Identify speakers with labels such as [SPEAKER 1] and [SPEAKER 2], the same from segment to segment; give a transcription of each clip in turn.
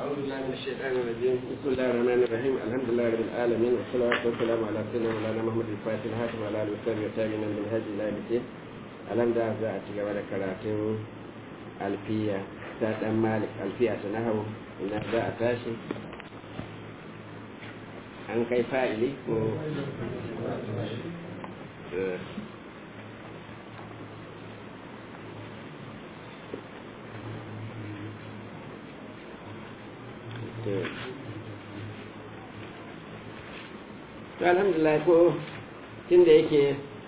[SPEAKER 1] أعوذ بالله من الشيطان الرجيم بسم الله الرحمن الرحيم الحمد لله رب العالمين والصلاة والسلام على سيدنا مولانا محمد الفاتح الهاشم وعلى آله وصحبه والتابعين من هدي إلى يوم الدين ألم ده za a ci gaba da karatun alfiya ta dan malik alfiya ta nahawu ina za a tashi an kai fa'ili ko to alhamdulillah ko tun da yake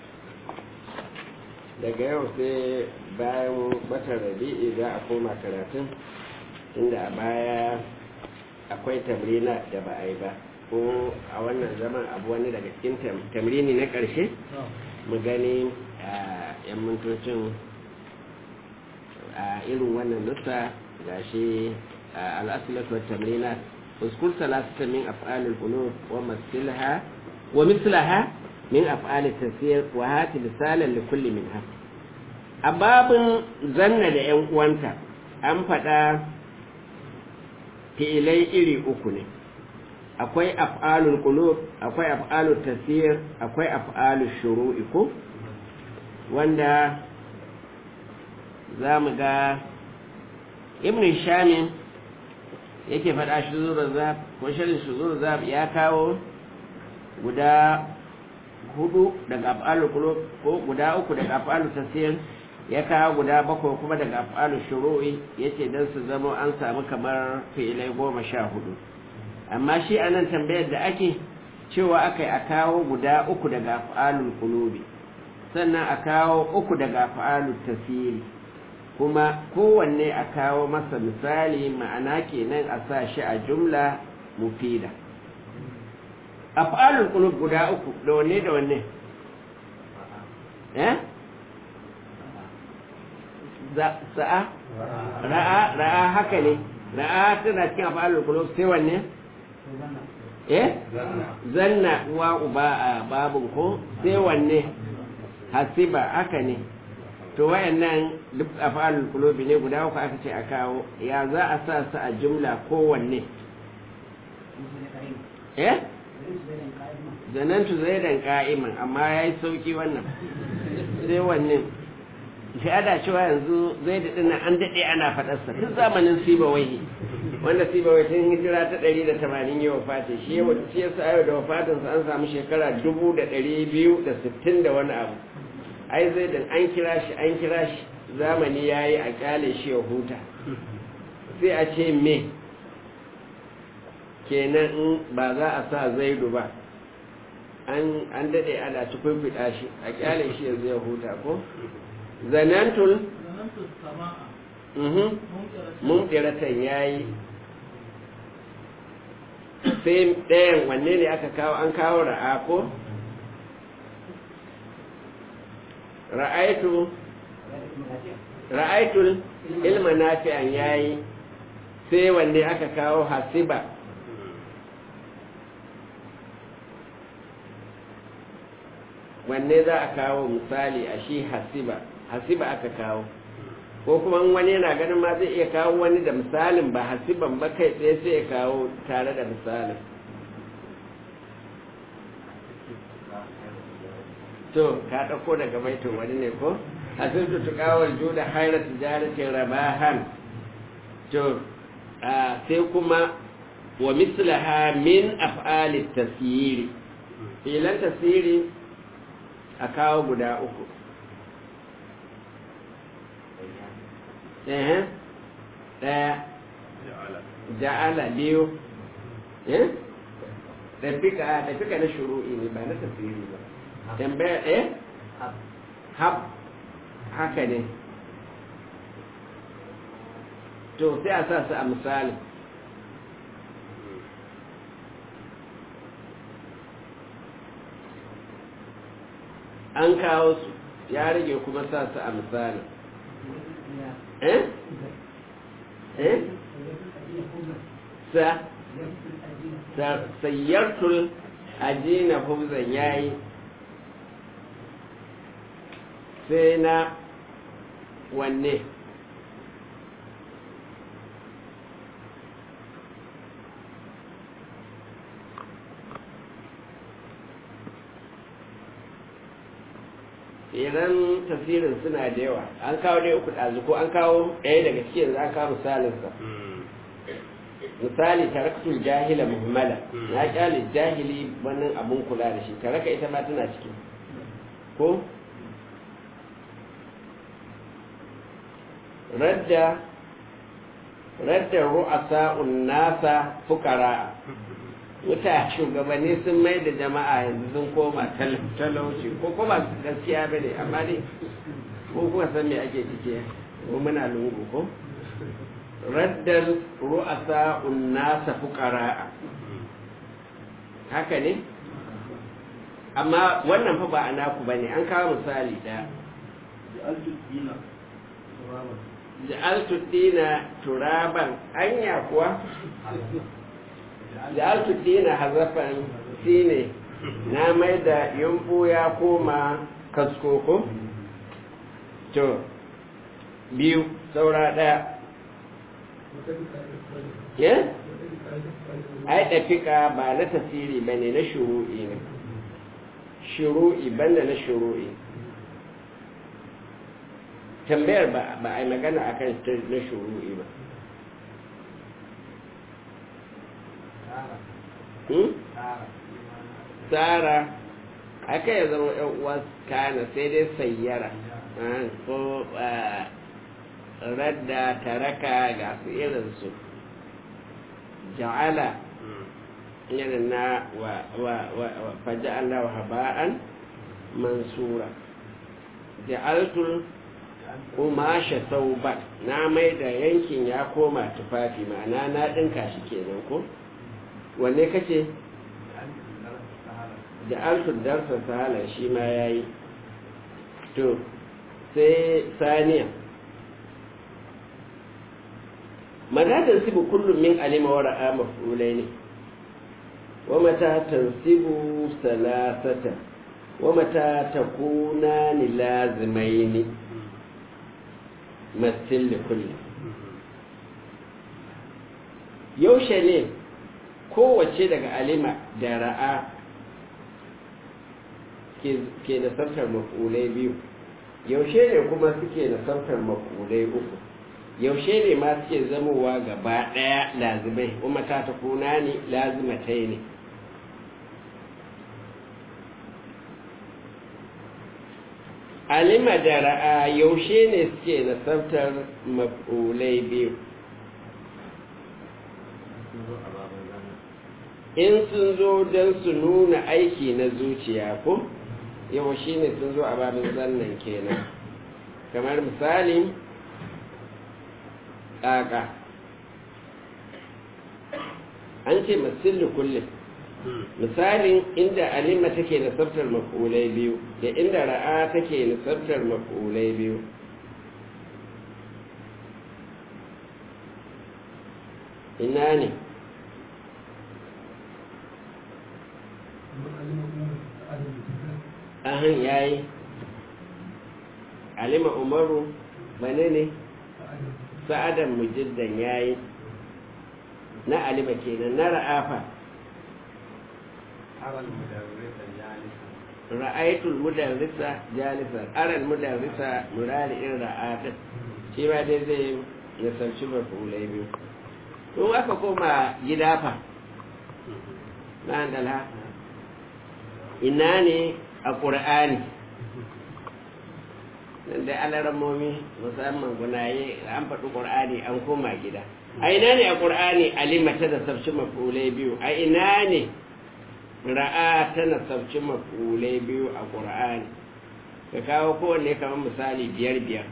[SPEAKER 1] daga yau sai bayan watan rabi'i za a koma karatun inda a baya akwai tamrina da ba a yi ba ko a wannan zaman abu wani daga cikin tamrini na ƙarshe mu gani a yan mintocin a irin wannan nusa ga shi al'asulatu wa tamrina اذكر ثلاثة من أفعال القلوب ومثلها ومثلها من أفعال التسير وهات مثالا لكل منها أباب زن da ‘yan uwanta an faɗa fi'ilai iri uku ne akwai af'alul qulub akwai af'alul tasir akwai af'alul shuru'i ko wanda za mu ga ibn shamin yake faɗa shi zuwa zab ko shirin shi zuwa zab ya kawo guda hudu daga af'alul qulub ko guda uku daga af'alul tasir ya kawo guda bakwai kuma daga af'alul shuru'i yace dan su zama an samu kamar fi'ilai goma sha hudu amma shi anan tambayar da ake cewa akai a kawo guda uku daga af'alul qulubi sannan a kawo uku daga af'alul tasiri kuma kowanne a kawo masa misali ma'ana kenan a sa shi a jumla mufida af'alul qulub guda uku da wanne da wanne eh sa'a ra'a ra'a haka ne ra'a tana cikin af'alul qulub sai wanne eh zanna wa uba a babun ko sai wanne hasiba haka ne to wayannan duk afalul qulubi ne guda uku aka ce a kawo ya za a sa su a jumla kowanne eh zanantu zaidan qa'iman amma yayi sauki wannan sai wannan shi ada cewa yanzu zaid din an dade ana fadar sa tun zamanin sibawai wanda sibawai tun hijira ta 180 yau fati shi yau shi yasa yau da wafatin sa an samu shekara 2260 da wani abu ai zai da an kira shi an kira shi zamani ya yi a kyale shi ya huta sai a ce me kenan in ba za a sa zaidu ba an daɗe ana tukwaikwida shi a kyale shi ya zai huta ko zanantul mumɗiratan ya yi sai ɗayan wanne ne aka kawo an kawo ra'a ko ra'aitu ra'aitul ilma nafi'an yayi sai wanne aka kawo hasiba wanne za a kawo misali a shi hasiba hasiba aka kawo ko kuma wani yana ganin ma zai iya kawo wani da misalin ba hasiban ba kai tsaye sai ya kawo tare da misalin to ka ɗauko daga baitin wani ne ko hasibtu tuqawal juda hayra tijaratin rabahan to sai kuma wa mislaha min af'ali tasyiri filan tasyiri a kawo guda uku eh ɗaya ja'ala biyu eh tafika tafika na shuru'i ne ba na tasiri ba tambaya eh hab haka ne to sai a sa su a misali an kawo su ya rage kuma sa su a misali eh eh sa sayyartul ajina hubzan yayi sai na wanne idan tafsirin suna da yawa an kawo dai uku ɗazu ko an kawo ɗaya daga cikin za kawo misalinsa misali taraktul jahila muhammala na kyale jahili wannan abun kula da shi taraka ita ma tana ciki ko radda radda ru'asa'un nasa fukara wuta shugabanni sun mai da jama'a yanzu sun koma talauci ko kuma gaskiya ba ne amma ne ko kuma san me ake ciki ko muna lungu ko raddal ru'asa unnasa fuqara haka ne amma wannan fa ba a naku bane an kawo misali da ja'altu dina turaban anya kuwa ja'altu dina hazafan shine na mai da yumbu ya koma kaskoko to biyu saura daya ya ai dafika ba na tasiri ba ne na shuru'i ne shuru'i banda na shuru'i tambayar ba a yi magana akan na shuru'i ba tsara aka ya zama yan uwa kana sai dai sayyara ko radda taraka ga su irinsu ja'ala irin na faji Allah haba'an mansura ja'altul kumasha sauban na mai da yankin ya koma tufafi ma'ana na ɗinka shi kenan ko wanne kace ja'altul darsa sahala shi ma yayi to sai saniya متى تنسب كل من علم ورأى مفعولين ومتى تنسب ثلاثة ومتى تكونان لازمين مثل لكل yaushe ne kowace daga alima da ra'a ke da sarkar mafulai biyu yaushe ne kuma suke da sarkar mafulai uku yaushe ne ma suke zamowa gaba ɗaya lazimai kuma ta ta kuna ne lazimatai ne alima da ra'a yaushe ne suke nasabtar maf'ulai biyu in sun zo don su nuna aiki na zuciya ko yaushe ne sun zo a babin zannan kenan kamar misali ƙaƙa an ce masillu kullum misalin inda alima take nasabtar maf'ulai biyu da inda ra'a take nasabtar maf'ulai biyu ina ne ahan yayi alima umaru bane ne sa'adan mujiddan yayi na alima kenan na ra'afa ra'aitul mudarrisa jalisan aral mudarrisa murari in ra'atin shi ma dai zai ya sarci mafulai biyu to aka koma gida fa na dala ina ne a ƙur'ani da alarammomi musamman gunaye an faɗi ƙur'ani an koma gida a ina ne a ƙur'ani alimata da sabci mafulai biyu a ina ne ra'a tana sabci mafulai biyu a ƙur'ani ka kawo kowanne kamar misali biyar biyar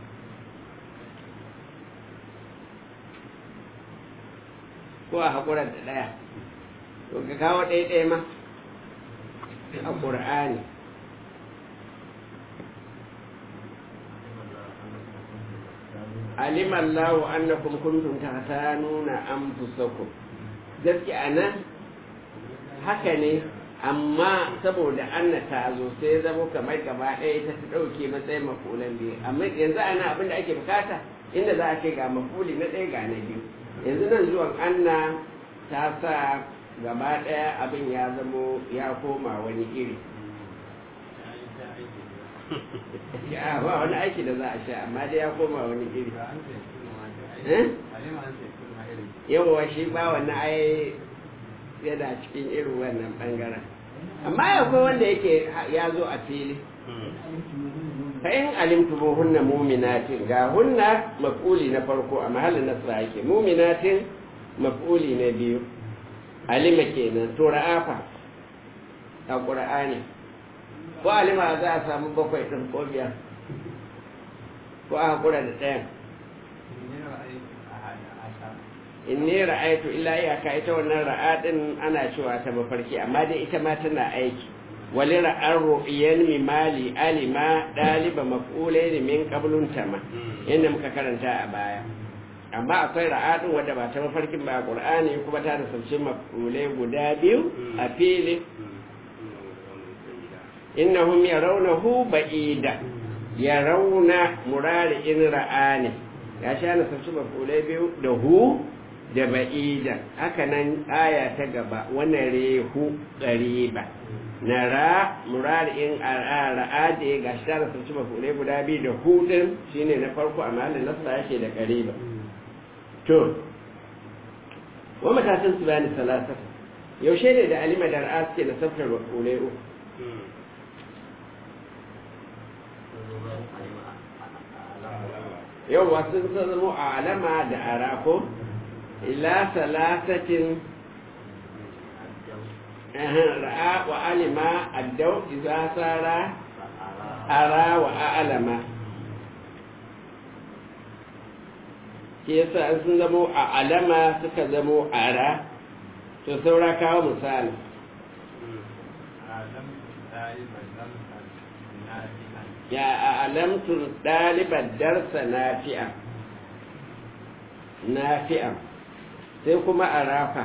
[SPEAKER 1] ko a haƙurar da ɗaya to ka kawo ɗaya ɗaya ma a ƙur'ani alim Allahu annakum kuntum tahtanuna anfusakum gaskiya anan haka ne amma saboda anna ta zo sai zamo kamar gaba ɗaya ita ta ɗauke matsayin mafulan biyu amma yanzu ana abin da ake bukata inda za a ce ga mafuli na ɗaya ga na biyu yanzu nan zuwan anna ta sa gaba ɗaya abin ya zamo ya koma wani iri ya ba wani aiki da za a sha amma dai ya koma wani iri Eh? yawa shi ba wannan ai yana cikin irin wannan bangaren amma akwai wanda yake ya zo a fili fa in alimtu hunna mu'minatin ga hunna maf'uli na farko a mahallin nasra yake mu'minatin maf'uli na biyu alima kenan to ra'afa a qur'ani ko alima za a samu bakwai din ko biyar ko a hakura da ɗayan inni ra'aytu illa iyaka ita wannan ra'a din ana cewa ta mafarki amma dai ita ma tana aiki wali ra'ar ru'yan mi mali alima daliba maf'ulain min qablun tama inda muka karanta a baya amma akwai ra'a din wadda ba ta mafarkin ba qur'ani kuma ta da sauce maf'ulai guda biyu a fili innahum yarawnahu ba'ida yarawna murari in ra'ani ya sha na sauce maf'ulai biyu da hu da ba'ida haka nan aya ta gaba wannan rehu ƙariba na ra murari'in ra'a da ya gashi ta rasu ci mafulai guda biyu da hudun shine na farko a mahallin nasa yake da ƙariba to wa matasan su bani salasa yaushe ne da alima da ra'a suke da safar mafulai uku yau wasu sun zama a alama da arako ila salasatin ra'a wa alima addau iza sara ara wa a'lama shi yasa an sun zamo a alama suka zamo ara to saura kawo misali ya a alamtun ɗalibar darsa nafi'a nafi'a sai kuma a rafa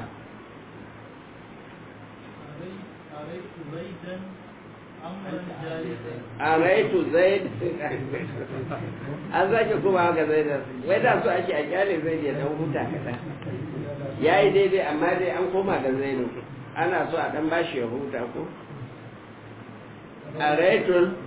[SPEAKER 1] a raitu zaid an zaki kuma haka zaid wai da su ake a kyale zaid ya dan huta kaɗan ya yi daidai amma dai an koma ga zainu ana so a dan bashi ya huta ko a raitun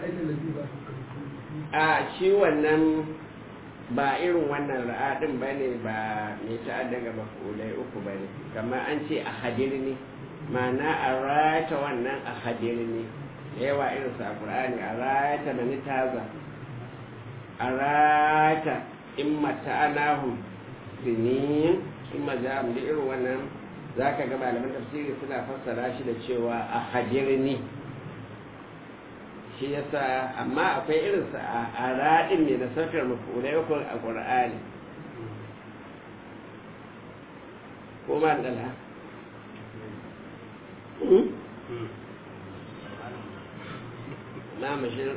[SPEAKER 1] a shi wannan ba irin wannan ra'adin ba ne ba mai ta'adda ga mafulai uku ba ne kamar an ce a hadirni ma'ana a rata wannan a hadirni da yawa irin sa qur'ani a rata mani taza a rata in mata'anahum sinin in majam da irin wannan zaka ga malaman tafsiri suna fassara shi da cewa a hadirni shi yasa amma akwai irinsa a raɗin ne da saukar mafulai uku a ƙur'ani ko ma ɗala na mashir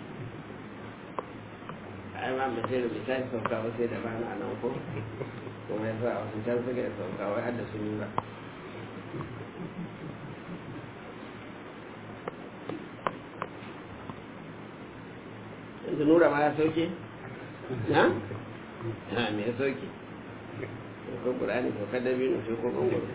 [SPEAKER 1] ai ma mashir bai tashi sauka wasu sai da ba na nan ko kuma yasa a wasu can suka yi sauka wai hadda su ba yanzu nura ma ya sauke? na? ha me ya sauke? ko ƙurani ko kadabi ne ko ƙunguru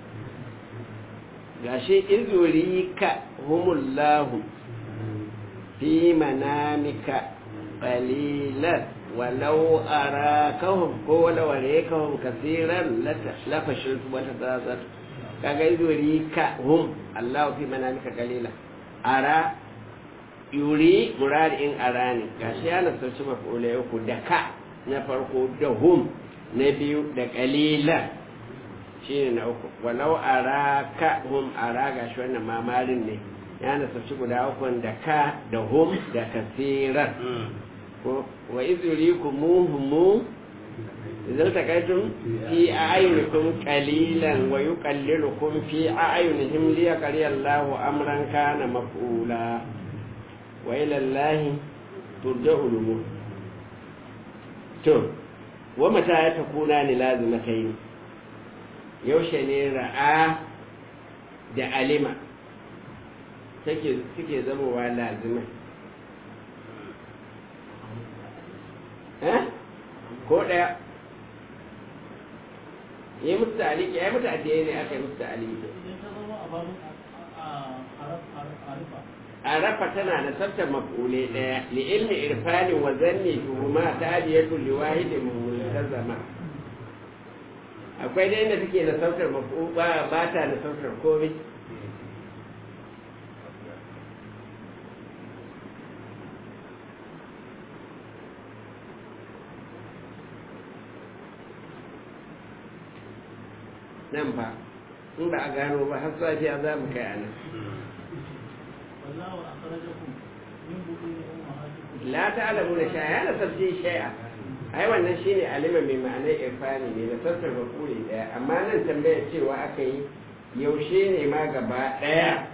[SPEAKER 1] gashi izuri ka humullahu fi manamika qalilan walau arakahum ko walau arakahum kaseeran lafashil wata tazar kaga izuri ka hum Allahu fi manamika qalilan ara yuri muradin arani gashi ya nasarci maf'ulai uku da ka na farko da hum na biyu da kalila shi ne na uku walau araka hum ara gashi wannan mamarin ne ya nasarci guda uku da ka da hum da kasiran wa izuri ku muhimmu idan takaitum fi a'yunikum qalilan wa yuqallilukum fi a'yunihim liyaqri Allahu amran kana maf'ula wa ilallahi turja'ul umur to wa mata ya takuna ni lazimatai yaushe ne ra'a da alima take suke zamowa lazimai eh ko daya yi musu ta'aliki ya yi mutu adiyai ne aka yi musu ta'aliki arafa tana da tsaftar maf'ule daya li ilmi irfani wa zanni tuhuma ta adiyatu li wahidin multazama akwai da inda take da tsaftar maf'ul ba ba ta da tsaftar komai nan ba in ba a gano ba har safiya za mu kai a nan
[SPEAKER 2] والله أخرجكم من بطون أمهاتكم
[SPEAKER 1] la ta'lamu da shay'a la tafsir shay'a ai wannan shine alima mai ma'anar irfani ne da sassar bakuri daya amma nan tambayar cewa aka yi yaushe ne ma gaba daya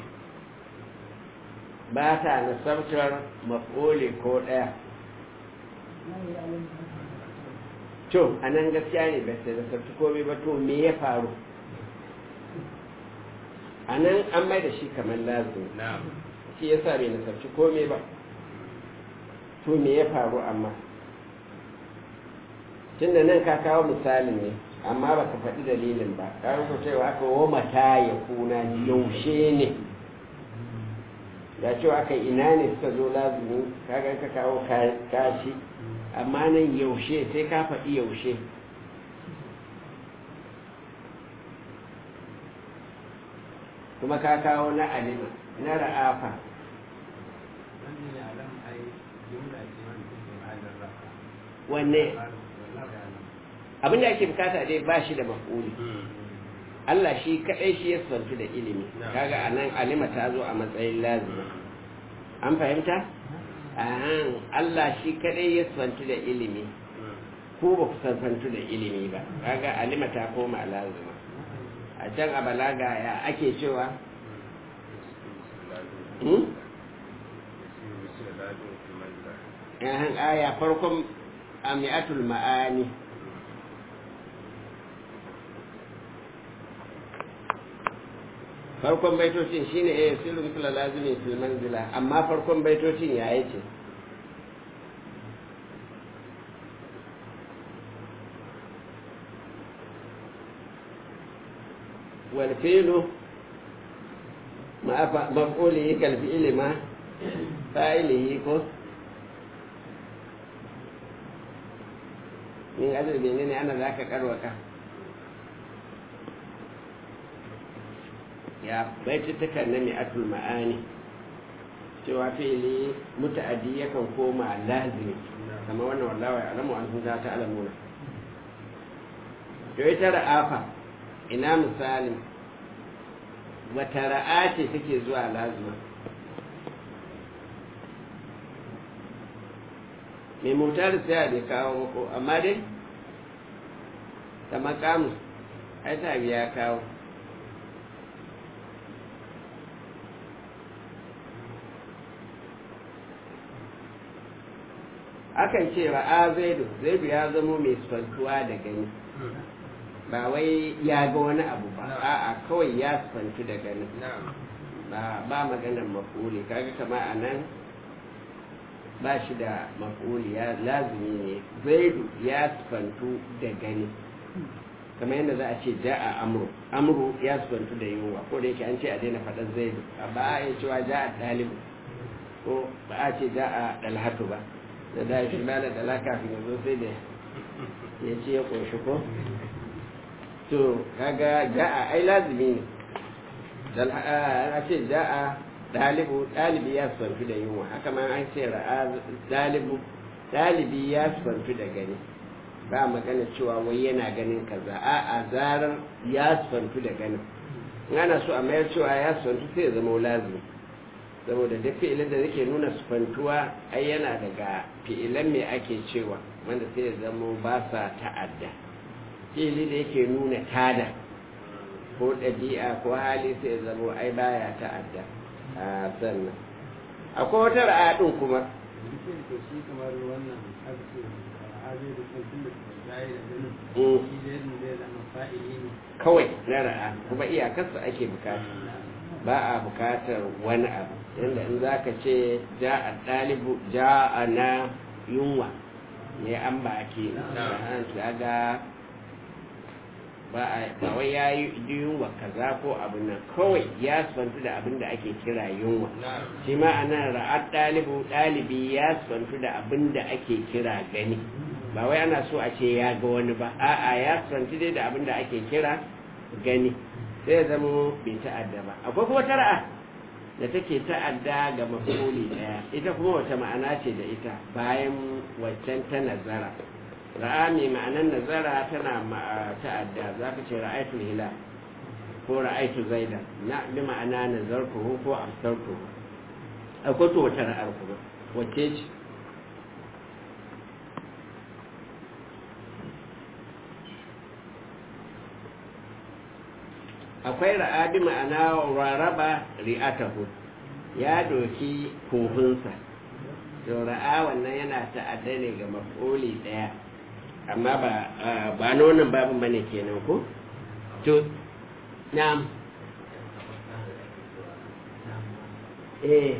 [SPEAKER 1] ba ta nasabtar maf'uli ko daya
[SPEAKER 2] لا يعلم
[SPEAKER 1] to a nan gaskiya ne ba sai nasabci komai ba to me ya faru a nan an mai da shi kamar lazim shi yasa bai nasabci komai ba to me ya faru amma tunda nan ka kawo misalin ne amma ba ka faɗi dalilin ba ka rubuta cewa aka wo mata ya kuna yaushe ne da cewa aka ina ne suka zo lazumi kaga ka kawo ka- kashi amma nan yaushe sai ka faɗi yaushe kuma ka kawo na alima na ra'afa wanne abin da ake bukata dai ba shi da maf'uli Allah shi kaɗai shi ya santu da ilimi kaga a nan alima ta zo a matsayin lazima an fahimta? ahan Allah shi kaɗai ya santu da ilimi ko ba ku santu da ilimi ba kaga alima ta koma lazima a can a balaga ya ake cewa hmm? ahan aya farkon ami'atul ma'ani farkon baitocin shine eh sirru misla lazimi fil manzila amma farkon baitocin ya yace wal fi'lu ma maf'ulihi kal fi'li ma fa'ilihi ko min ajal menene ana zaka karwaka ya baitutukan na mi'atul ma'ani cewa fi'ili muta'addi yakan koma lazimi kama wannan wallawa ya alamu an za ta alamuna to ita ra'afa ina misalin wata ra'a ce take zuwa lazima mai motar sai bai kawo mako amma dai ta makamu ai ta biya kawo akan ce ra'a zaidu zaidu ya zamo mai sifantuwa da gani ba wai ya ga wani abu ba a'a kawai ya sifantu da gani ba ba maganar mafuli kaga kama a nan ba shi da mafuli ya lazumi ne zaidu ya sifantu da gani kamar yadda za a ce ja a amuru amuru ya sifantu da yunwa ko da yake an ce a daina faɗan zaidu ba a yi cewa ja a ɗalibu ko ba a ce ja a ɗalhatu ba da da shi ba da dala kafin ya zo sai da ya ce ya ƙunshi ko to kaga ja'a ai lazimi ne a ce ja'a ɗalibu ɗalibi ya sufantu da yunwa haka ma an ce ra'a ɗalibu ɗalibi ya sufantu da gani ba magana cewa wai yana ganin kaza a a zarar ya sufantu da ganin in ana so a mayar cewa ya sufantu sai ya zama lazimi saboda duk fi'ilin da yake nuna sufantuwa ai yana daga fi'ilan me ake cewa wanda sai ya zama ba sa ta'adda fi'ili da yake nuna tada ko ɗabi'a ko hali sai ya zama ai baya ta'adda a sannan akwai wata ra'adin kuma kawai na ra'a kuma iyakarsa ake bukata ba a bukatar wani abu yadda in za ka ce ja a ɗalibu ja a na yunwa ne an ba ke ga ba a ba wai ya yi yunwa kaza ko abin nan kawai ya sifantu da abin da ake kira yunwa shi ma a nan ra'ad ɗalibu ɗalibi ya sifantu da abin da ake kira gani ba wai ana so a ce ya ga wani ba a'a ya sifantu dai da abin da ake kira gani sai ya zama bai ta'adda ba akwai kuma tara'a da take ta'adda ga mafuli daya ita kuma wata ma'ana ce da ita bayan waccan ta nazara ra'a mai ma'anar nazara tana ta'adda za ka ce ra'aitul hilal ko ra'aitu zaidan na bi ma'ana nazartuhu ko absartuhu akwai to wata ra'ar kuma wacce ce akwai ra'abi ma'ana raraba ri'atahu ya doki kohunsa to ra'a wannan yana ta'adda ne ga maf'uli daya amma ba ba na wannan babin bane kenan ko to na'am eh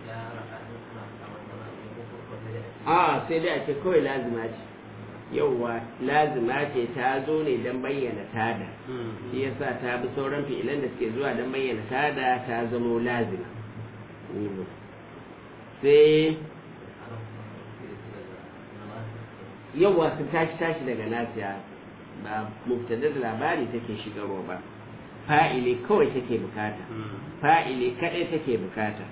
[SPEAKER 1] a sai dai a ce kawai lazima ce yauwa lazima ce ta zo ne don bayyana tada shi yasa ta bi sauran fi'ilan da suke zuwa don bayyana tada ta zamo lazima sai yauwa sun tashi tashi daga nasiya ba mubtada da labari take shigarwa ba fa'ili kawai take bukata fa'ili kadai take bukata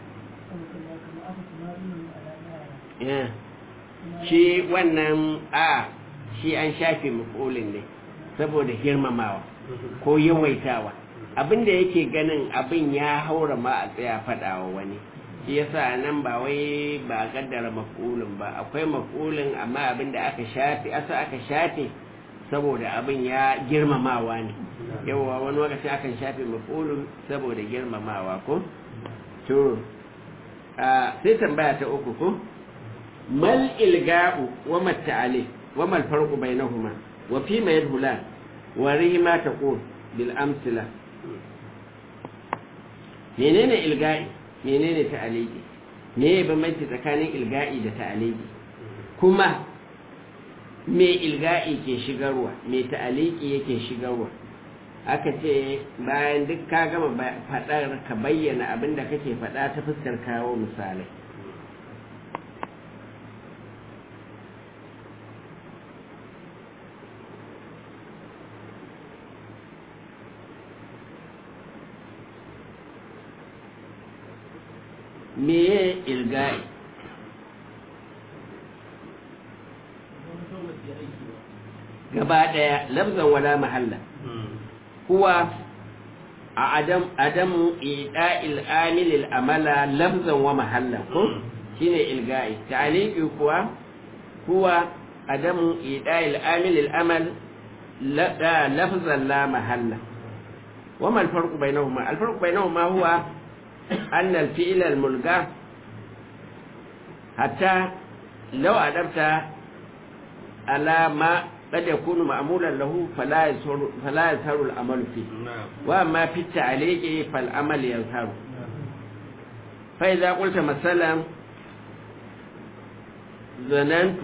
[SPEAKER 1] shi wannan a shi an shafe mafulin ne saboda girmamawa ko yawaitawa abinda yake ganin abin ya haura ma a tsaya faɗawa wani shi yasa nan ba wai ba kaddara mafulin ba akwai mafulin amma abinda aka shafe asa aka shafe saboda abin ya girmamawa ne yawa wani lokaci akan shafe mafulin saboda girmamawa ko to sai tambaya ta uku ko mal ilga'u wa matta'ali wa mal farqu bainahuma wa fi ma yadhula wa rima taqul bil amsila menene ilga'i menene ta'aliki me bambanci tsakanin ilga'i da ta'aliki kuma me ilga'i ke shigarwa me ta'aliki yake shigarwa aka ce bayan duk ka gama faɗar ka bayyana abin da kake faɗa ta fuskar kawo misalai meye ilga'i gaba ɗaya lafzan wala mahalla kuwa a adam adamu ida'il amilil amala lafzan wa mahalla ko shine ilga'i ta'liqi kuwa kuwa adamu ida'il amilil amal la lafzan la mahalla وما الفرق بينهما الفرق بينهما هو أن الفعل الملقى حتى لو أدبت على ما قد يكون معمولا له فلا يظهر فلا يظهر العمل فيه وأما في التعليق فالعمل يظهر فإذا قلت مثلا ظننت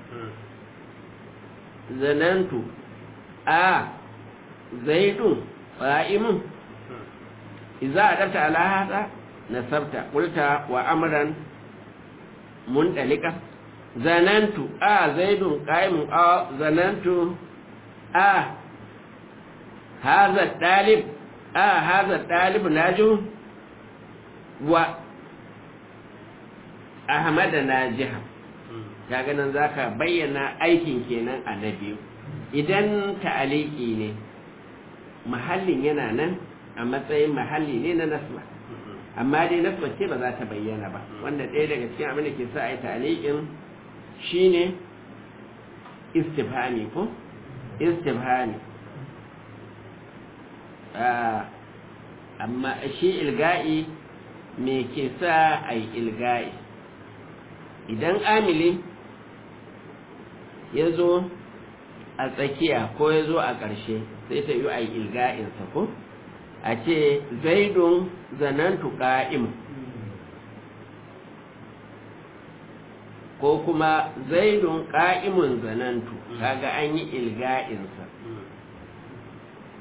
[SPEAKER 1] ظننت آه زيد قائم إذا أدبت على هذا نسبت قلت وأمرا منطلقا ظننت آه زيد قائم آه ظننت آه هذا الطالب آه هذا الطالب ناجح و أحمد ناجح kaga nan zaka bayyana aikin kenan a na biyu idan ta'aliki ne mahallin yana nan a matsayin mahalli ne na nasba amma dai nasba ce ba za ta bayyana ba wanda ɗaya daga cikin abin da ke sa a yi taliƙin shine istifhami ko istifhami amma shi ilga'i me ke sa a yi ilga'i idan amili ya zo a tsakiya ko ya zo a ƙarshe sai ta yi a yi ilga'insa ko a ce zaidun zanantu ƙa'im ko kuma zaidun ƙa'imun zanantu kaga an yi ilga'insa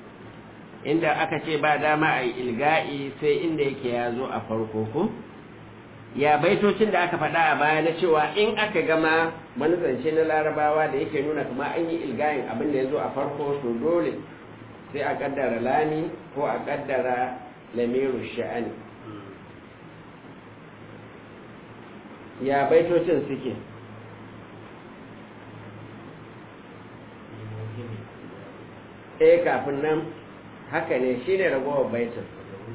[SPEAKER 1] inda aka ce ba dama a yi ilga'i sai inda yake ya zo a farko ko ya baitocin da aka faɗa a baya na cewa in aka gama wani zance na larabawa da yake nuna kuma an yi ilga'in abin da ya zo a farko to dole sai a kaddara lami ko a kaddara lamiru sha'ani ya baitocin suke eh kafin nan haka ne shi ne ragowar baitin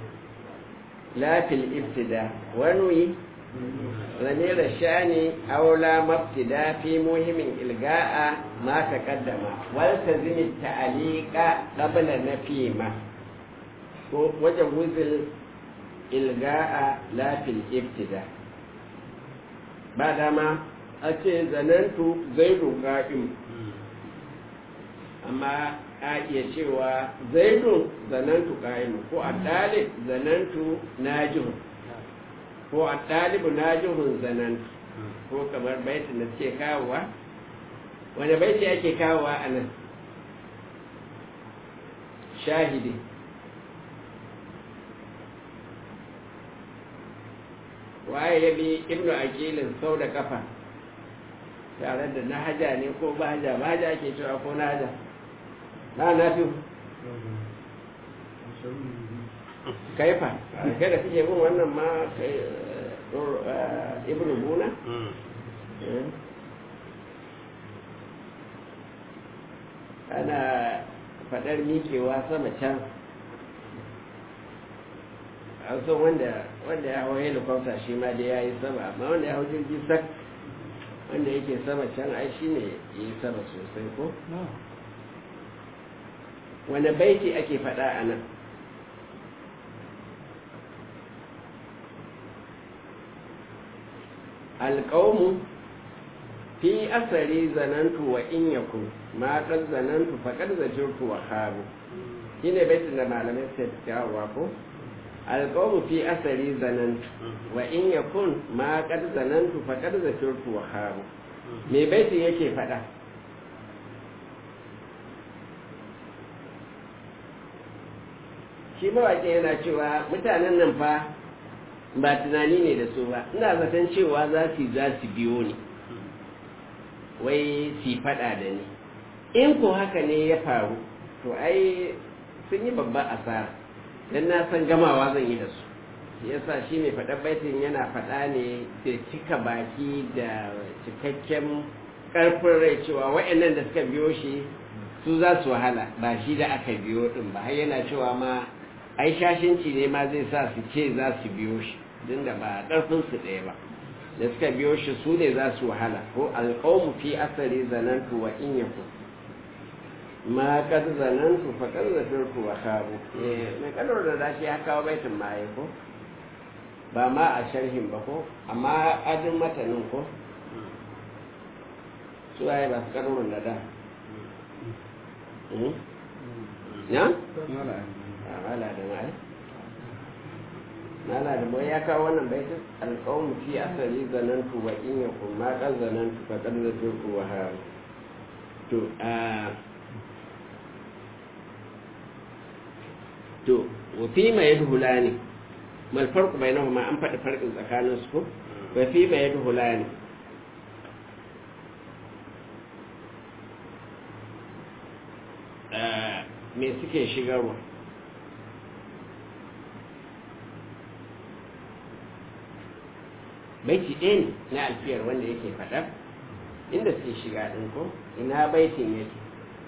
[SPEAKER 1] lafil ibtida wani zamira shani aula mabtida fi muhimmin ilga'a ma taqaddama wal tazimi ta'alika qabla nafima ko wajen wuzil ilga'a lafil ibtida ba dama a ce zanantu zaidu qa'im amma a iya cewa zaidun zanantu qa'imu ko a dalib zanantu najihun ko a dalibu najihun zanantu ko kamar baitin da suke kawowa wani baiti ake kawowa a nan shahidi waye ya bi ibnu aqilin sau da kafa tare da nahaja ne ko bahaja bahaja ake cewa ko nahaja na na fi kaifa kai da kake bin wannan ma kai ibnu buna ana faɗar miƙewa sama can an san wanda wanda ya hau helicopter shi ma da ya yi sama amma wanda ya hau jirgi sak wanda yake sama can ai shi ne ya yi sama sosai ko wanda baiti ake faɗa a nan alƙawmu fi asari zanantu wa in yakun ma qad zanantu faqad zajirtu wa khabu shine baitin da malamai suka kawo ko alƙawmu fi asari zanantu wa in yakun ma qad zanantu faqad zajirtu wa khabu me baitin yake faɗa shi mawaƙin yana cewa mutanen nan fa ba tunani ne da su ba ina zaton cewa za su za su biyo ni wai su faɗa da ni in ko haka ne ya faru to ai sun yi babban asara don na san gamawa zan yi da su shi yasa shi mai faɗa baitin yana faɗa ne da cika baki da cikakken ƙarfin rai cewa waɗannan da suka biyo shi su za su wahala ba shi da aka biyo ɗin ba har yana cewa ma ai shashinci ne ma zai sa su ce za su biyo shi din da ba ƙarfin su ɗaya ba da suka biyo shi su ne za su wahala ko alƙawmu fi asari zanantu wa in yaku ma kad zanantu fa kad zafirtu wa khabu eh mai kadar da zashi ya kawo baitin ma ko ba ma a sharhin ba ko amma adin matanin ko su waye ba su kadarun da da ya? mala da mai mala da mai ya kawo wannan baitin alƙawun fi asali zanantu wa in ya kuma kan zanantu fa kan zato ku wa ha to a to wa fi ma yadhulani mal farqu bainahuma an faɗi farqin tsakanin su ko wa fi ma yadhulani me suke shigarwa baiti ɗaya ne na alfiyar wanda yake faɗa inda suke shiga ɗin ko ina baitin yake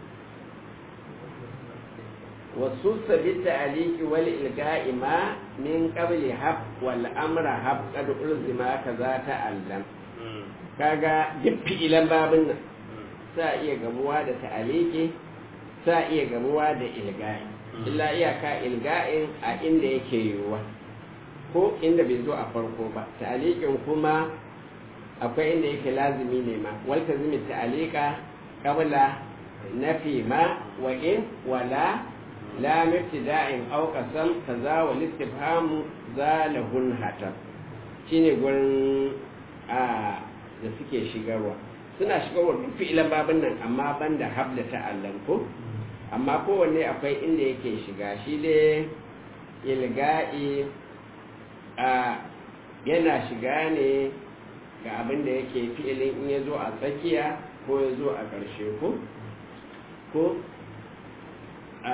[SPEAKER 1] wasu sabi ta'aliki wal ilga'i ma min qabli hab wal amra hab qad ulzima kaza ta'allam kaga duk fi'ilan babin nan sa iya gamuwa da ta'aliki sa iya gamuwa da ilga'i illa iyaka ilga'in a inda yake yiwuwa ko inda bai zo a farko ba ta'aliqin kuma akwai inda yake lazimi ne ma wal tazimi ta'aliqa qabla nafi ma wa in wala la mibtida'in aw qasam kaza wal istifhamu zalahun hatam shine gurin a da suke shigarwa suna shigarwa duk fi'ilan babin nan amma banda habda ta'allam ko amma kowanne akwai inda yake shiga shi dai ilga'i a yana shiga ne ga abin da yake fi'ilin in ya zo a tsakiya ko ya zo a ƙarshe ko ko a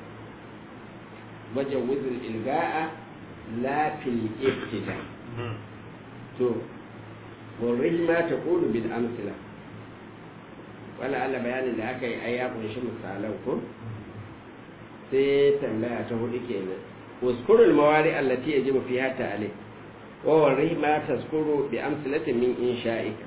[SPEAKER 1] wajen wuzin ilga'a lafil iftida to wurin ma ta ƙulu bil amsila wala Allah bayanin da aka yi ai ya kunshi misalan ko sai tambaya ta hudu kenan uskurul mawari allati yajibu fiha ta'ali wa wari ma tazkuru bi amsalatin min insha'ika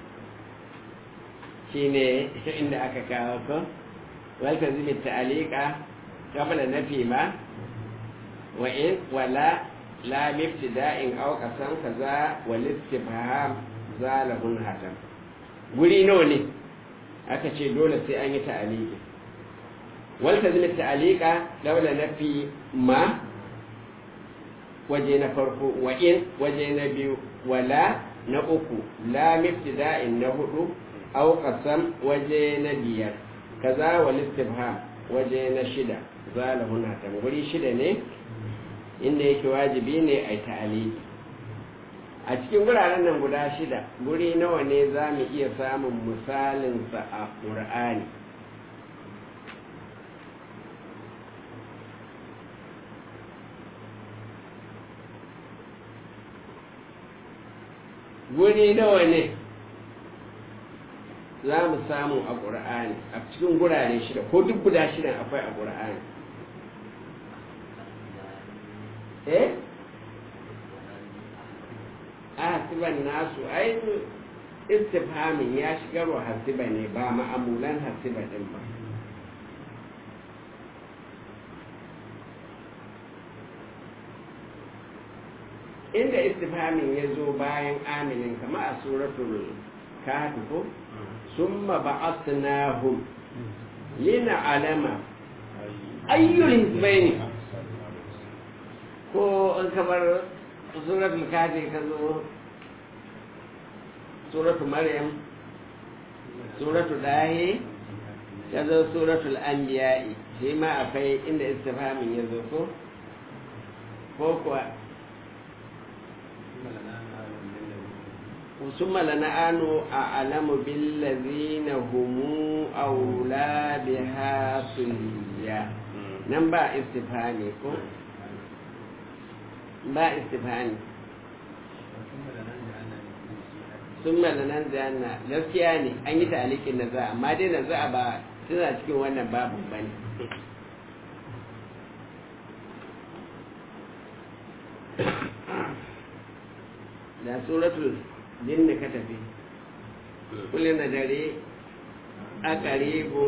[SPEAKER 1] shine inda aka kawo ko wal tazimi ta'alika qabla nafi ma wa in wala la miftida'in aw qasam kaza wal istifham zalahun hatam guri nawa ne aka ce dole sai an yi ta'aliki walta zai ta'alika daula na fi ma waje na farko wa in waje na biyu wala na uku la miftida'in na hudu au qasam waje na biyar kaza wal istifham waje na shida zalahun hatam guri shida ne inda yake wajibi ne a ta'aliki a cikin wuraren nan guda shida guri nawa ne za mu iya samun misalinsa a ƙur'ani guri nawa ne za mu samu a ƙur'ani a cikin gurare shida ko duk guda shidan akwai a ƙur'ani eh hasiban nasu ai istifhamin ya shigar wa hasiba ne ba ma'amulan hasiba din ba inda istifhamin ya zo bayan aminin kama a suratul kahfi ko summa ba'athnahum lina alama ayyul hizbaini ko in kamar suratul kafi ka zo suratul maryam suratul dahi ka zo suratul anbiya'i shi ma akwai inda istifhamin ya zo ko ko kuwa ثم لنعن أعلم بالذين هم أولى بها صليا نبا استفهامي كو ba istifani sun malanan zanna gaskiya ne an yi ta'alikin na za amma dai na za ba suna cikin wannan babu bane da suratul jinni ka tafi kullum na dare a karibu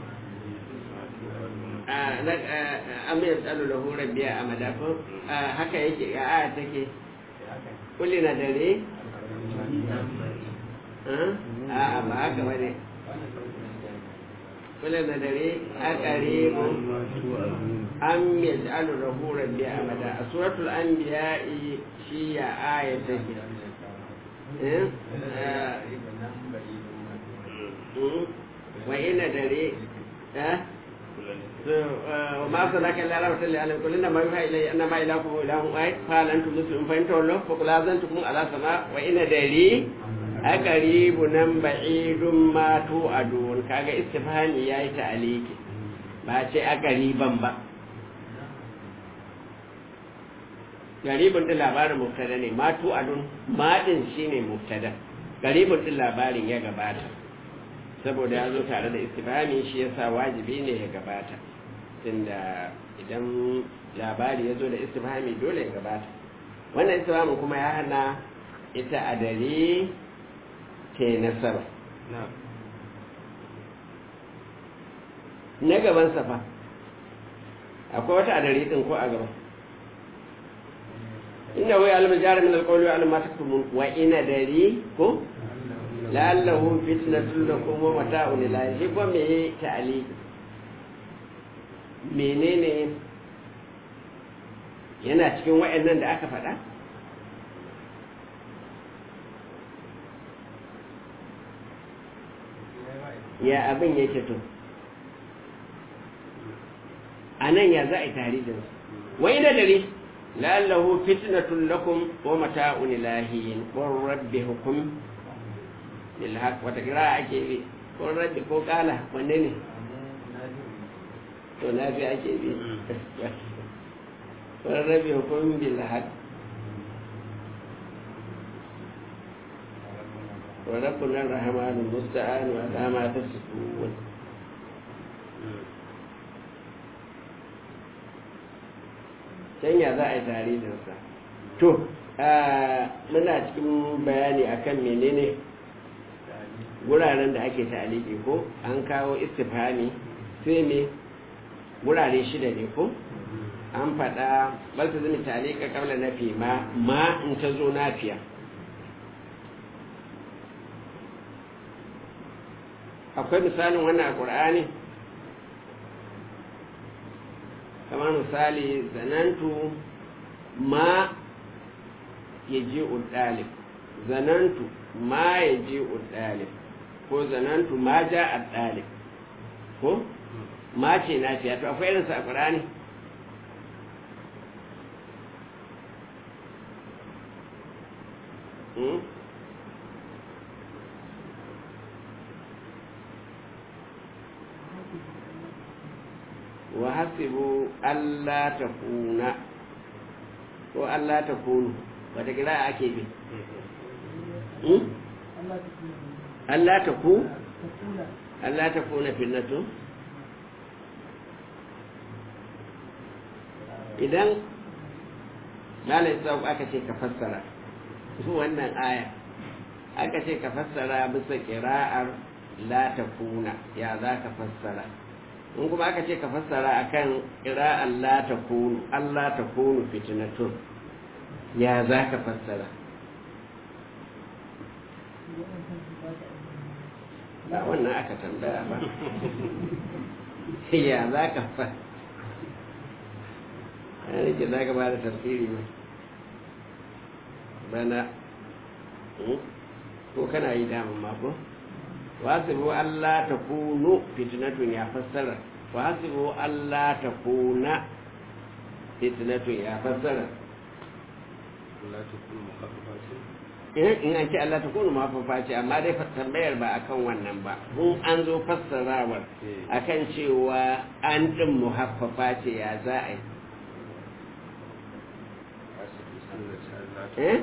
[SPEAKER 1] am yasalu lahu rabbiya a madafin haka yake a aya take kulli na dare a ba haka bane kulli na dare a qaribu am yasalu lahu rabbiya a mada a suratul anbiya shi ya aya take wa ina dare وما أرسلناك إلا رحمة للعالمين قل إنما يوحى إلي أنما إلهكم إله واحد قال أنتم مسلمون فإن تولوا فقل آذنتكم على سماء وإن دري أقريب نم بعيد ما توعدون كاga istifhami yayi ta'aliki ba ce a gariban ba garibin din labarin mubtada ne ma tu'adun ma din shine mubtada garibin din labarin ya gabata saboda ya zo tare da istifhami shi yasa wajibi ne ya gabata tunda idan labari ya zo da istifhami dole ya gabata wannan istifhamin kuma ya hana ita a dare ke nasara na gaban safa akwai wata a dare din ko a gaba inda wai alamar jari min alƙawli wa alamar taktumun wa ina dare ko la'allahu fitnatun lakum wa mata'un ila shi ko me ta'ali menene yana cikin wayannan da aka faɗa ya abin yake to a nan ya za a yi taridin wai da dare la'allahu fitnatun lakum wa mata'un ilahin qur rabbi hukum bil haqq wata kira ake bi qur rabbi ko kala wanne ne to na fi ake bi qur rabbi hukum bil haqq wa rabbuna ar-rahmanu musta'an wa ala ma tasifun can ya za a yi tarihinsa to muna cikin bayani akan menene wuraren da ake ta'aliki ko an kawo istifhami sai me wurare shida ne ko an faɗa balta zai ta'alika kamla nafi ma ma in ta zo nafiya akwai misalin wannan a ƙur'ani kamar misali zanantu ma ya ji ɗalib zanantu ma ya ji ɗalib ko zanantu ma ja a ɗalib ko ma ce na fiya to akwai irinsa a ƙurani wa hasibu Allah ta kuna ko Allah ta kunu wata kira ake bi Allah ta ku Allah ta kuna finnatu idan lalai sau aka ce ka fassara wannan aya aka ce ka fassara bisa kira'ar la ta kuna ya za ka fassara in kuma aka ce ka fassara akan ira Allah ta kunu Allah ta kunu fitnatun ya za ka fassara ba wannan aka tambaya ba ya za ka fa ya rike za ka ba da tafsiri ne bana ko kana yi damun mako wasibu Allah ta kunu fitnatun ya fassara wasibu Allah ta kuna fitnatun ya fassara in an ce Allah ta kunu mafafa ce amma dai tambayar ba akan wannan ba in an zo fassarawar akan cewa an din muhaffafa ce ya za a yi eh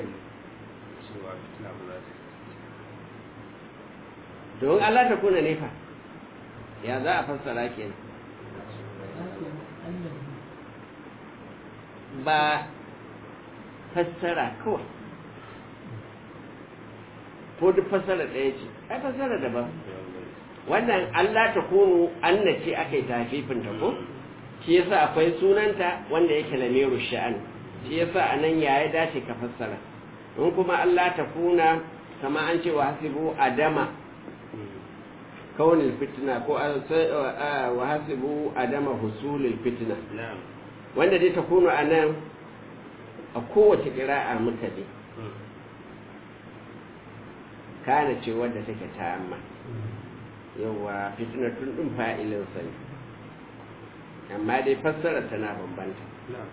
[SPEAKER 1] don Allah ta kuna nefa ya za a fassara ke ba fassara kawai ko duk fassara ɗaya ce ai fassara daban wannan Allah ta kunu anna ce aka yi tafifin ta ko shi yasa akwai sunanta wanda yake lamiru sha'an shi yasa anan ya ya dace ka fassara in kuma Allah ta kuna kama an ce wa hasibu adama kaunin fitina ko wa hasibu adama husulil fitina wanda dai ta kuno a nan a kowace ƙira'a muka ne kana ce wadda take ta amma yawa fitina tun ɗin fa'ilinsa ne amma dai fassara tana bambanta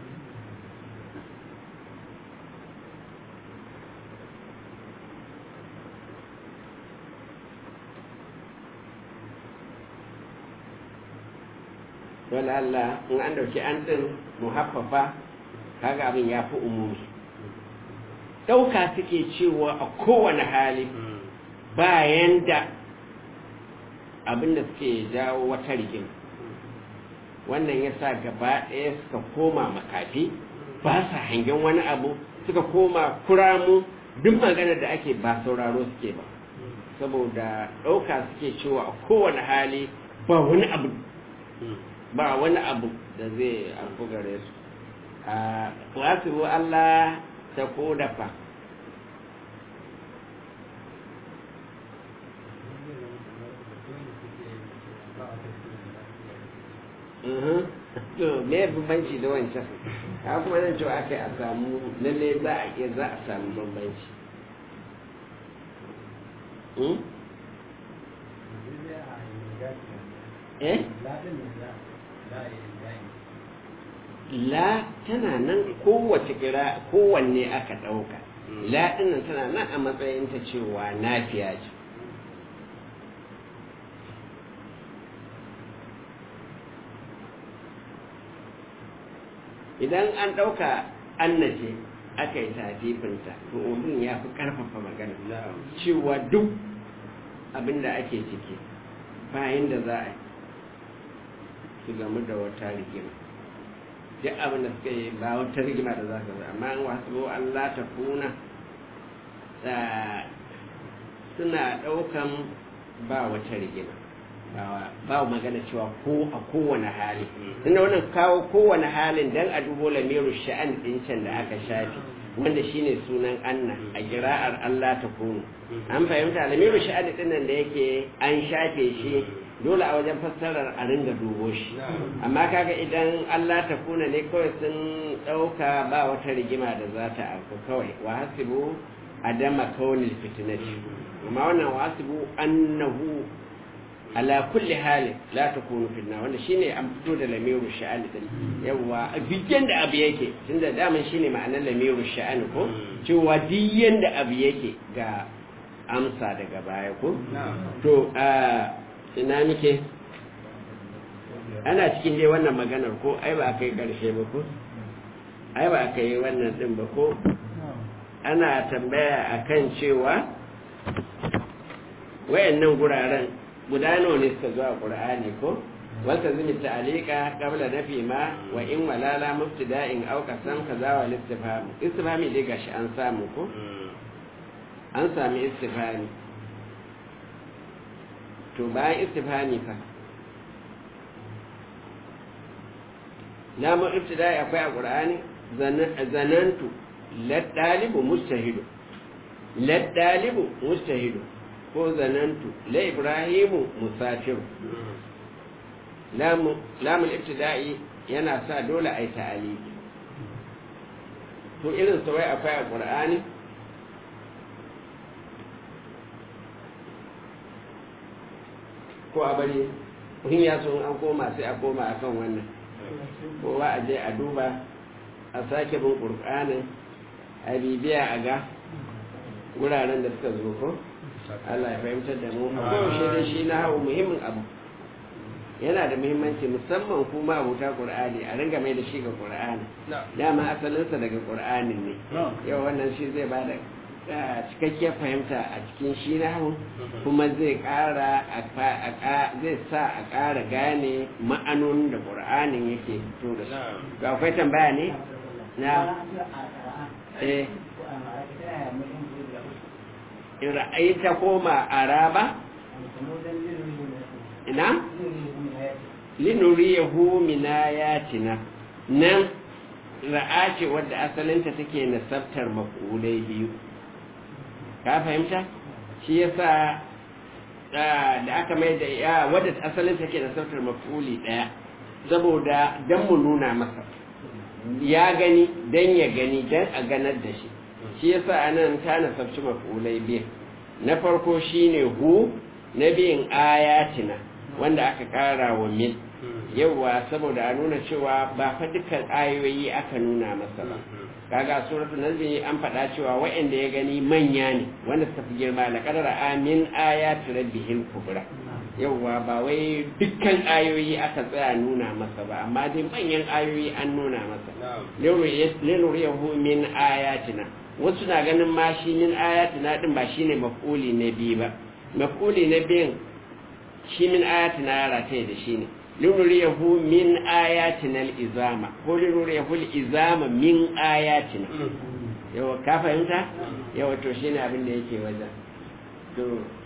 [SPEAKER 1] wala Allah in an dauki an din muhaffafa kaga abin ya fi umumi ɗauka suke cewa a kowane hali bayan da abin da suke jawo wata rigim wannan ya sa gaba ɗaya suka koma makafi ba sa hangen wani abu suka koma kuramu duk magana da ake ba sauraro suke ba saboda ɗauka suke cewa a kowane hali ba wani abu ba wani abu da zai alfu gare su a wasu Allah ta ko dafa to me bambanci da wancan ka kuma nan cewa aka yi a samu lalle za a iya za a samu bambanci eh la tana nan kowace kira kowanne aka ɗauka la ɗinnan tana nan a matsayin ta cewa nafiya ce idan an ɗauka annace aka yi tafifinta to odin ya fi ƙarfafa magana cewa duk abin da ake ciki bayan da za a su gamu da wata rigima duk abin da suka yi ba wata rigima da za ka zai amma an wasu Allah ta kuna suna ɗaukan ba wata rigima ba magana cewa ko a kowane hali tunda wannan kawo kowane halin dan a dubo lamiru sha'an din can da aka shafi wanda shine sunan anna a kira'ar Allah ta kunu an fahimta lamiru sha'an din nan da yake an shafe shi dole a wajen fassarar a ringa dubo shi amma kaga idan Allah ta kuna ne kawai sun ɗauka ba wata rigima da za ta afku kawai wa hasibu adama kaunil fitnati amma wannan wa hasibu annahu ala kulli halin la takunu fitna wanda shine an fito da lamiru sha'ani din yawa bigen da abu yake tunda daman shine ma'anar lamiru sha'ani ko cewa diyan da abu yake ga amsa daga baya ko to ina nike ana cikin dai wannan maganar ko ai ba kai karshe ba ko ai ba kai wannan din ba ko ana tambaya akan cewa wayannan guraren guda nawa ne suka zo a qur'ani ko wata zumi ta'alika qabla nafi ma wa in walala mubtida'in aw qasam kaza wa istifham istifhami dai gashi an samu ko an sami istifhami to bayan istifhami fa lamun ibtida'i akwai a qur'ani zanantu ladalibu mustahidu ladalibu mustahidu ko zanantu la ibrahimu musafiru lamun ibtida'i yana sa dole a yi ta'aliki to irin sa wai akwai a qur'ani ko a bari in ya so an koma sai a koma a kan wannan kowa a je a duba a sake bin ƙurƙanin a bibiya a ga wuraren da suka zo ko Allah ya fahimtar da mu a kowace da shi na hau muhimmin abu yana da muhimmanci musamman kuma abuta ƙur'ani a ringa mai da shi ga ƙur'ani dama asalinsa daga ƙur'ani ne yau wannan shi zai ba da cikakkiyar fahimta a cikin shi na hau kuma zai ƙara zai sa a ƙara gane ma'anonin da ƙur'anin yake fito da su ga akwai tambaya ne na eh ra'aita koma araba ina linuriyahu min ayatina nan ra'a ce wadda asalinta take nasabtar maf'ulai biyu ka fahimta shi yasa da aka mai da ya wadda asalin take da sautar mafuli daya saboda dan mu nuna masa ya gani dan ya gani dan a ganar da shi shi yasa anan ta nasabci mafulai biyu na farko shine hu na biyun ayatina wanda aka kara wa mil yauwa saboda a nuna cewa ba fa dukkan ayoyi aka nuna masa ba kaga suratu nazmi an faɗa cewa waɗanda ya gani manya ne wanda suka fi girma la qadara amin ayati rabbihil kubra yauwa ba wai dukkan ayoyi aka tsaya nuna masa ba amma dai manyan ayoyi an nuna masa linuriyahu min ayatina wasu na ganin ma shi min ayatina din ba shine maf'uli na biyu ba maf'uli na biyun shi min ayatina ya rataye da shi ne linuriyahu min ayatina al-izama ko linuriyahu al-izama min ayatina yawa ka fahimta yawa to shine abin da yake wajen to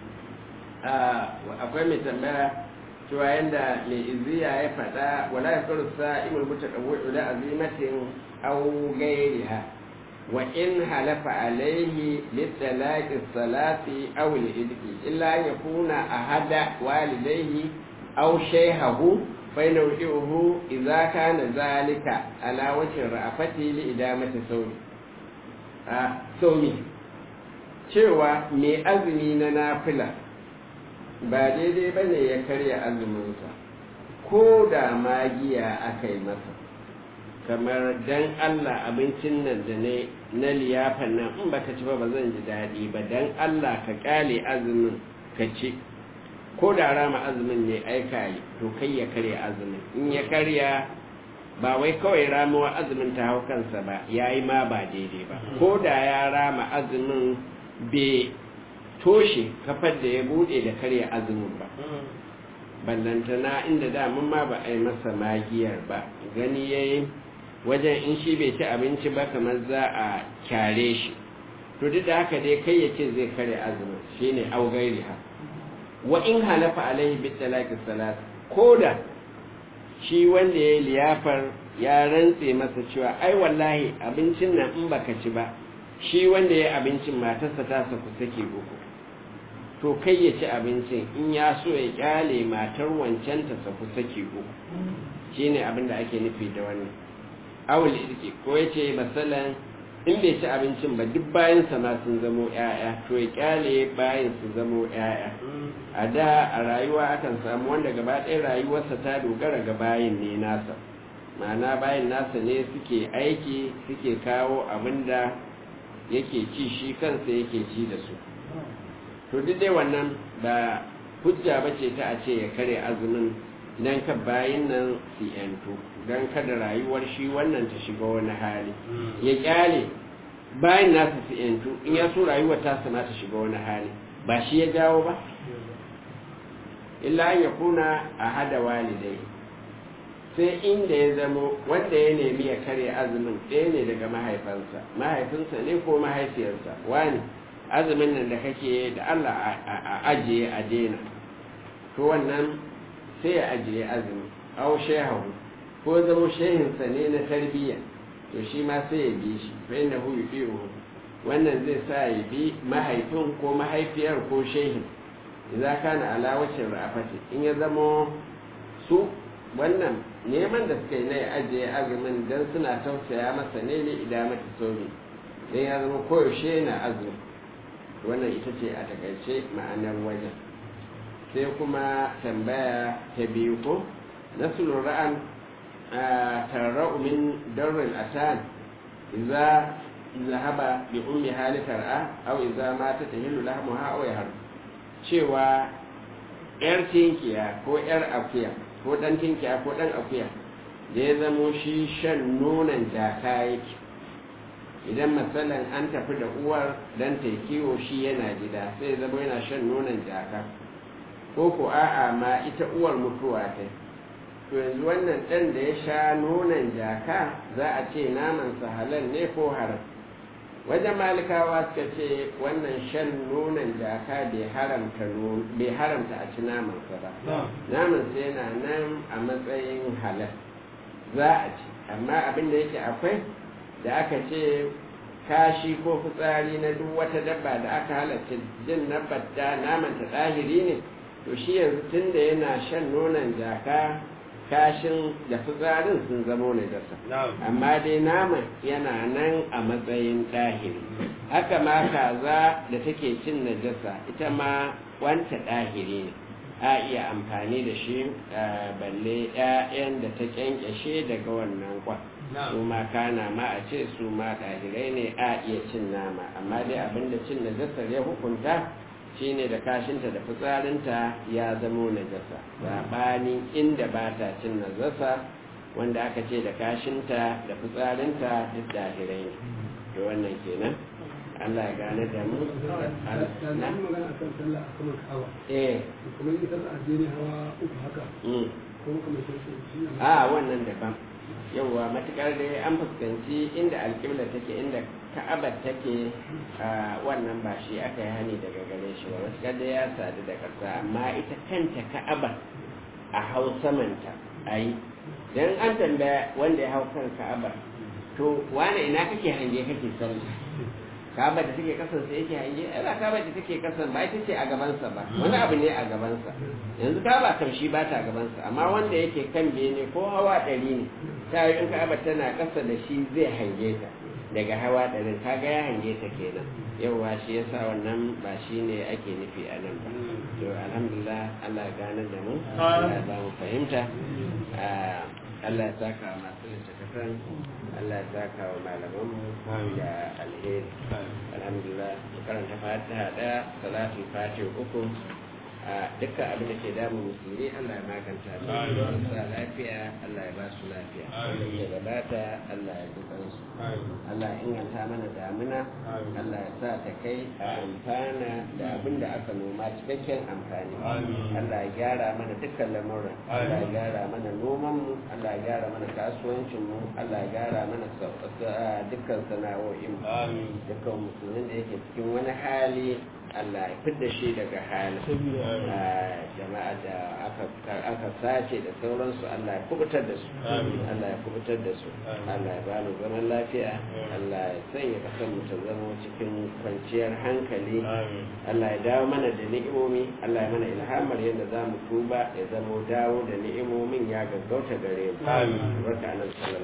[SPEAKER 1] akwai mai tambaya cewa yanda mai iziya ya faɗa wala ya karu sa'imul mutaqawwi ila azimatin aw ghayriha wa in halafa alayhi litalaqi salati aw al-idqi illa yakuna ahada walidayhi aw shayhahu فإن وجهه إذا كان ذلك على وجه الرأفة لإدامة صومي صومي cewa mai azumi na nafila ba daidai ba ne ya karya azuminsa ko da magiya aka yi masa kamar dan Allah abincin nan da ne na liyafan nan in baka ci ba ba zan ji daɗi ba dan Allah ka kyale azumin ka ci ko da rama azumin ne aika yi to kai ya karya azumin in ya karya ba wai kawai ramuwa azumin ta hau kansa ba ya yi ma ba daidai ba ko da ya rama azumin bai toshe kafar da ya bude da karya azumin ba ballantana inda damun ma ba a yi masa magiyar ba gani ya yi wajen in shi bai ci abinci ba kamar za a kyare shi to duk da haka dai kai ya ce zai karya azumin shine augairi ha wa in halafa alaihi bi talaqi salat koda shi wanda ya liyafar ya rantse masa cewa ai wallahi abincin nan in baka ci ba shi wanda ya abincin matarsa ta saku sake uku to kai ya ci abincin in ya so ya kyale matar wancan ta saku sake uku shine abin da ake nufi da wannan awul irki ko ya ce masalan in bai ci abincin ba duk bayan ma sun zamo 'ya'ya to ya kyale bayan su zamo 'ya'ya a da a rayuwa akan samu wanda gaba ɗaya rayuwarsa ta dogara ga bayin ne nasa ma'ana bayin nasa ne suke aiki suke kawo abin da yake ci shi kansa yake ci da su to duk dai wannan ba hujja ba ce ta a ce ya kare azumin don ka bayin nan su yantu don kada rayuwar shi wannan ta shiga wani hali ya kyale bayan nasa su yantu in ya so rayuwar ta sama ta shiga wani hali ba shi ya jawo ba illa ya kuna a hada walidai sai inda ya zamo wanda ya nemi ya karya azumin ɗaya ne daga mahaifansa mahaifinsa ne ko mahaifiyarsa wani azumin nan da kake da Allah a ajiye a daina to wannan sai ya ajiye azumi au shehu ko zamo shehinsa ne na tarbiyya to shi ma sai ya bi shi fa inna hu yufi'uhu wannan zai sa ya bi mahaifin ko mahaifiyar ko shehin idza kana ala wajhin ra'afati in ya zamo su wannan neman da suka yi na ya ajiye azumin dan suna tausaya masa ne ne idamata sobi dan ya zama koyaushe na azumi wannan ita ce a takaice ma'anar wajen sai kuma tambaya ta biyu ko nasulun ra'an tarra'u min darrin atan idza zahaba bi ummi hali tar'a aw idza mata tahillu lahmuha aw yahar cewa yar tinkiya ko yar akuya ko dan tinkiya ko dan akuya da ya zamo shi shan nonon jaka yake idan matsalan an tafi da uwar dan ta kiwo shi yana gida sai zama yana shan nonon jaka ko ko a'a ma ita uwar mutuwa ta to yanzu wannan ɗan da ya sha nonon jaka za a ce namansa halal ne ko haram wajen malikawa suka ce wannan shan nonon jaka bai haramta a ci namansa ba namansa yana nan a matsayin halal za a ci amma abin da yake akwai da aka ce kashi ko fitsari na duk wata dabba da aka halatta jin nabbata namanta ɗahiri ne to shi yanzu tun da yana shan nonon jaka kashin da fitsarin sun zamo najasa amma dai naman yana nan a matsayin ɗahiri haka ma kaza da take cin najasa ita ma wanta ɗahiri ne a iya amfani da shi balle 'ya'yan da ta kyankyashe daga wannan kwan su ma kana ma a ce su ma ɗahirai ne a iya cin nama amma dai abinda cin najasar ya hukunta shine da kashinta da fitsarinta ya zamo najasa saɓanin inda ba ta cin najasa wanda aka ce da kashinta da fitsarinta duk ɗahirai ne da wannan kenan Allah ya gane da mu
[SPEAKER 3] na magana akan sallah a saman kawa
[SPEAKER 1] eh
[SPEAKER 3] kamar ita sallah a jere hawa uku haka
[SPEAKER 1] mm.
[SPEAKER 3] ko kamar shi ne
[SPEAKER 1] a wannan daban yauwa matukar da an fuskanci inda alƙibla take inda ka'abar take a wannan ba shi aka yi hani daga gare shi ba matukar da ya sadu da ƙasa amma ita kanta ka'abar a hau samanta a yi don an tambaya wanda ya hau kan ka'abar to wane ina kake hange kake sallah ka'abar da take kasan sai yake hange ai ba ka'abar da take kasan ba ita ce a gabansa ba wani abu ne a gabansa yanzu ka'aba kam shi ba ta gabansa amma wanda yake kan bene ko hawa ɗari ne ta yi in ka'aba tana ƙasa da shi zai hange ta daga hawa ɗarin kaga ya hange ta kenan yauwa shi yasa wannan ba shi ne ake nufi a nan ba to alhamdulillah Allah ya gane da mu Allah ya ba mu fahimta Allah ya saka wa masu littattafan Allah ya saka wa malamanmu da alheri alhamdulillah mu karanta fatiha daya salatul fatiha uku a dukkan abin da ke damun musulmi Allah ya maganta su sa lafiya Allah ya ba su lafiya da gabata Allah ya dukan su Allah ya inganta mana damina Allah ya sa ta kai a amfana da abin da aka noma cikakken amfani Allah ya gyara mana dukkan lamuran Allah ya gyara mana noman mu Allah ya gyara mana kasuwancin mu Allah ya gyara mana dukkan sana'o'in mu dukkan musulmin da yake cikin wani hali Allah ya fidda shi daga hali jama'a da aka sace da sauransu Allah ya kubutar da su Allah ya kubutar da su Allah ya ba mu zaman lafiya Allah ya sanya kasar mu ta zama cikin kwanciyar hankali Allah ya dawo mana da ni'imomi Allah ya mana ilhamar yadda za mu tuba ya zama dawo da ni'imomin ya gaggauta gare mu barka nan sallallahu